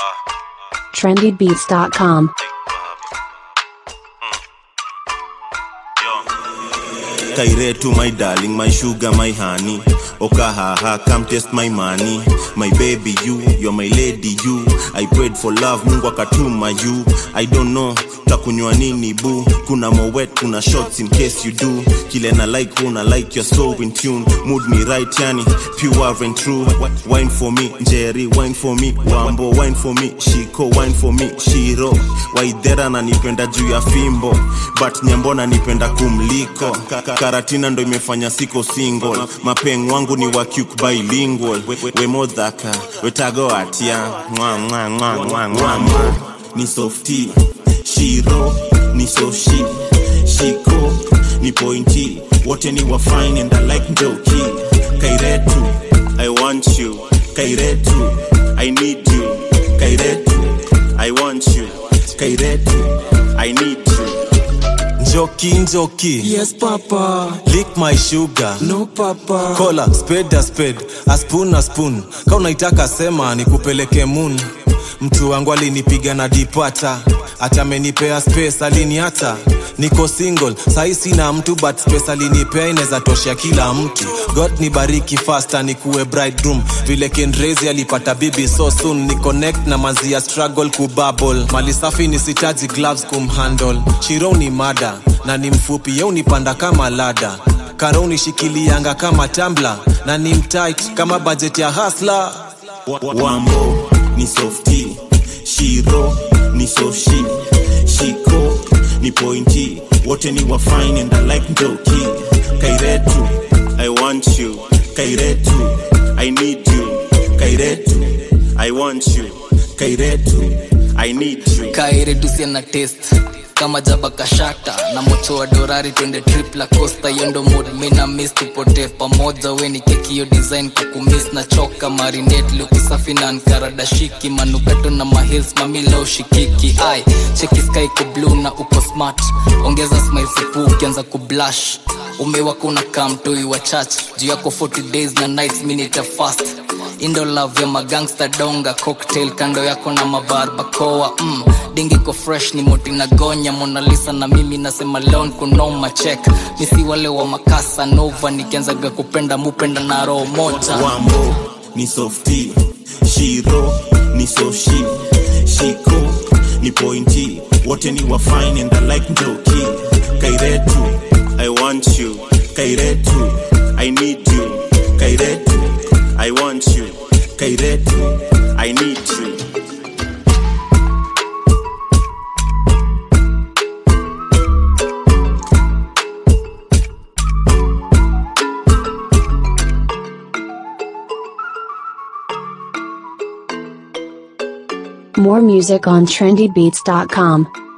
trendybeats.com. Kairetu, my darling, my sugar, my honey. Okahaha, come test my money. My baby, you, you're my lady, you. I prayed for love, Mungu akatuma you. I don't know, takunywa nini boo. Kuna mowet, kuna shots in case you do. Kile na like, una like, you're so in tune. Mood me right, yani, pure and true. Wine for me, Jerry, wine for me. Wambo, wine for me. Shiko, wine for me. Shiro, Waidera nanipenda juu ya fimbo. But nyambo nanipenda kumliko. Ka- ka- Karatina ndo imefanya siko single. Mapeng wangu ni wa cuk bilingual. We- we- Wemodhaka, wetago atia. Mwa, mwa, mwa, mwa, mwa, mwa. Ni softy, shiro, ni soshi, shiko, ni pointy. Wote ni wa fine and I like ndoki. Kairetu, I want you. Kairetu, I need you. Kairetu, I want you. Kairetu, I need you. Njoki njoki Yes, Papa. lick my sugar No, Papa. kola spade a spade a spoon a spoon ka unaitaka sema nikupeleke moon mtu wangu alinipiga na dipata ati amenipea space aliniata niko single sahi sina mtu but space alinipea inaweza tosha kila mtu god ni bariki fasta nikuwe bridegroom vile kenrezi alipata bibi so soon ni connect na manzia struggle kubabble mali safi nisitaji gloves kumhandle shiro ni mada na ni mfupi ye unipanda kama lada karo unishikilianga kama tambla na ni mtight kama budget ya hasla wambo ni softy shiro ni soshi shiko ni pointy wote ni wa fine and I like ndoki kairetu i want you kairetu i need you kairetu i want you kairetu i need you kairedusia na test kama jaba kashata na mocho wa dorari twende trip la costa yondo mod mina miss tupotee pamoja we ni keki yo design kukumiss na choka marinate luku safi na nkaradashiki manukato na mahils mamila ushikiki ai cheki sky ko blue na uko smart ongeza smile sipu ukianza kublash umewaka unakaa mtoi wa church juu yako 40 days na nights minute fast indo love ya magangsta donga cocktail kando yako na mabarbakoa mm. dingi ko fresh ni moti na gonya monalisa na mimi nasema leon kunoma check misi wale wa makasa nova nikianzaga kupenda mupenda na roho moja wambo ni softy shiro ni soshi shiko ni pointy wote ni wa fine and I like ndoki kairetu i want you kairetu i need you kairetu i want you kairetu i need you More music on trendybeats.com.